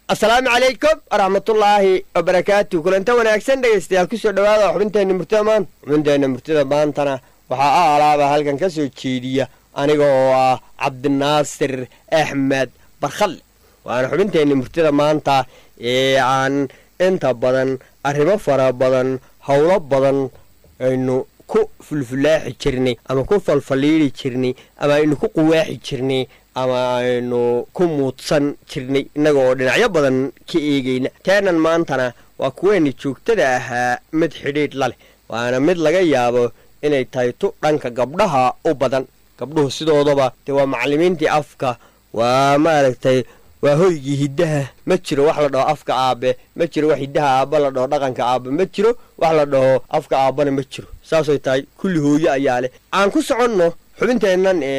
asalaamu calaykum waraxmatullaahi wabarakaatu kulanta wanaagsan dhegaystayaal kusoo dhawaada xubinteenna murtida maanta xubinteenna murtida maantana waxaa a alaaba halkan ka soo jeediya aniga oo ah cabdinaasir axmed barkhalle waana xubinteenna murtida maanta ee aan inta badan arrimo fara badan howlo badan aynu ku fulfulaaxi jirnay ama ku falfaliiri jirnay ama aynu ku quwaaxi jirnay ama aynu ku muudsan jirnay innaga oo dhinacyo badan ka eegayna teenan maantana waa kuweenna joogtada ahaa mid xidhiidh la leh waana mid laga yaabo inay tahay tu dhanka gabdhaha u badan gabdhuhu sidoodaba dee waa macallimiintii afka waa maaragtay waa hoygii hiddaha ma jiro wax la dhaho afka aabe ma jiro wax hiddaha aabba la dhaho dhaqanka aabbe ma jiro wax la dhaho afka aabbana ma jiro saasay tahay kulli hooyo ayaa leh aan ku soconno xubinteennan ee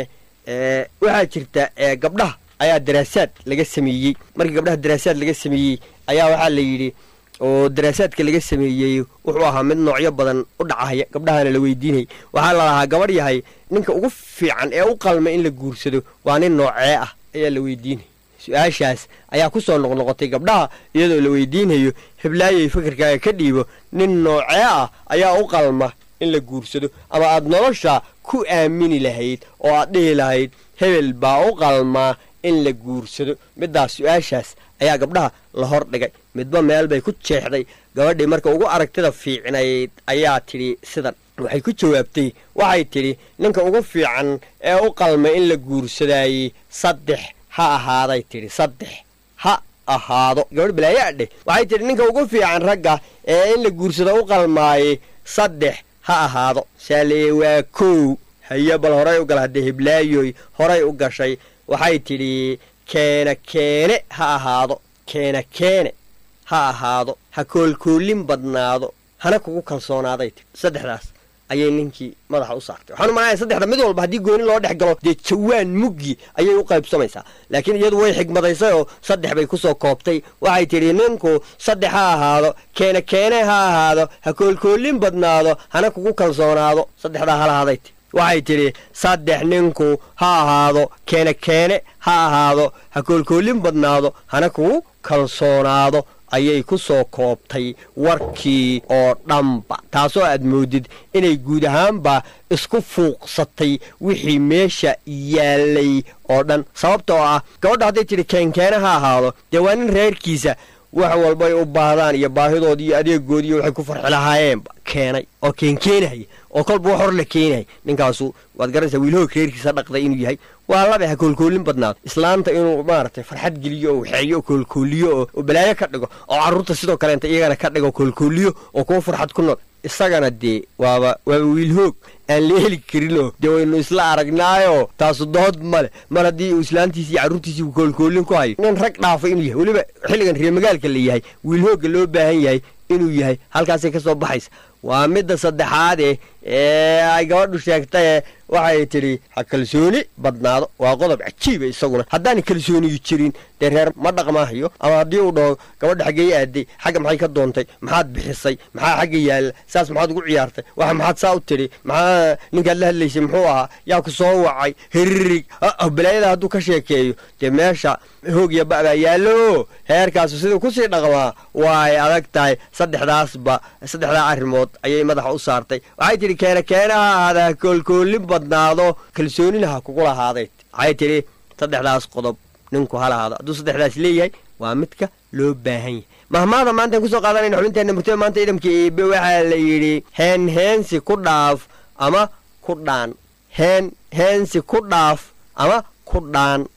waxaa jirta gabdhaha ayaa daraasaad laga sameeyey markii gabdhaha daraasaad laga sameeyey ayaa waxaa la yidhi oo daraasaadka laga sameeyey wuxuu ahaa mid noocyo badan u dhacaya gabdhahana la weydiinayay waxaa la lahaa gabadh yahay ninka ugu fiican ee u qalma in la guursado waa nin noocee ah ayaa la weydiinaya su-aashaas ayaa ku soo noqnoqotay gabdhaha iyadoo la weydiinayo heblaayay fikirkaaga ka dhiibo nin noocee ah ayaa u qalma in la guursado ama aad nolosha ku aamini lahayd oo aad dhihi lahayd hebel baa u qalmaa in la guursado middaas su-aashaas ayaa gabdhaha la hor dhigay midba meel bay ku jeexday gabadhii marka ugu aragtida fiicnayd ayaa tidhi sidan waxay ku jawaabtay waxay tidhi ninka ugu fiican ee u qalma in la guursadaayey saddex ha ahaaday tidhi saddex ha ahaado gabadh balaayaa dheh waxay tidhi ninka ugu fiican ragga ee in la guursado u qalmaayey saddex ha ahaado saaleeye waa kow haye bal horay u gal haddee hiblaayoy horay u gashay waxay tidhi keena keene ha ahaado keena keene ha ahaado ha koolkoolin badnaado hana kugu kalsoonaaday tidhi saddexdaas ayay ninkii madaxa u saartay waxaan u malaya saddexda mid walba haddii gooni loo dhex galo dee jawaan muggi ayay u qaybsamaysaa laakiin iyadu way xigmadaysay oo saddex bay ku soo koobtay waxay tidhi ninku saddex ha ahaado keene keene ha ahaado ha koolkoolin badnaado hana kugu kalsoonaado saddexdaa halahaaday ti waxay tidhi saddex ninku ha ahaado keene keene ha ahaado ha koolkoolin badnaado hana kugu kalsoonaado ayay ku soo koobtay warkii oo dhanba taasoo aad moodid inay guud ahaanba isku fuuqsatay wixii meesha yaalay oo dhan sababtoo ah gabadha hadday tidhi keenkeene ha ahaado dee waa nin reerkiisa wax walbay u baahdaan iyo baahidoodii iyo adeegoodii waxay ku farxi lahaayeenba keenay oo keenkeenahaya oo kolba wax hor la keenaya ninkaasu waad garanaysaa wiilhoog reerkiisa dhaqday inuu yahay waa labe ha koolkoolin badnaado islaanta inuu maaragtay farxad geliyo oo waxeeyo oo koolkooliyo oo balaayo ka dhigo oo carruurta sidoo kaleenta iyagana ka dhigo koolkooliyo oo kuwa farxad ku nool isagana dee waaba waaba wiilhoog aan la heli karinoo dee waynu isla aragnaayo taasu dood male mar haddii uu islaantiisi iyo carruurtiisii uu koolkoolin ku hayo nin rag dhaafa inuu yahay weliba xilligan reermagaalka la yahay wiilhoogga loo baahan yahay inuu yahay halkaasay ka soo baxaysa waa midda saddexaade ee ay gabadhu sheegtaye waxay tidhi ha kalsooni badnaado waa qodob cajiiba isaguna haddaana kalsooniyu jirin dee reer ma dhaqmaahayo ama haddii uu dhaho gabadha xaggey aaday xagga maxay ka doontay maxaad bixisay maxaa xagga yaalla saas maxaad ugu ciyaartay waxa maxaad saa u tidhi maxaa ninkaad la hadlaysay muxuu ahaa yaa ku soo wacay hiririg balaayada hadduu ka sheekeeyo dee meesha hoogya ba'baa yaallo heerkaasu siduu kusii dhaqmaa waa ay adag tahay saddexdaasba saddexdaa arrimood ayay madaxa u saartay waxay tidhi keena keena ha ahaada ha koolkoolin badnaado kalsoonina ha kugu lahaaday waxay tidhi saddexdaas qodob ninku ha lahaado hadduu saddexdaas leeyahay waa midka loo baahan yahay mahmaada maantaan kusoo qaadanayna xubinteenna murtada maanta idamka eebe waxaa la yidhi heen heensi ku dhaaf ama ku dhaan heen heensi ku dhaaf ama ku dhaan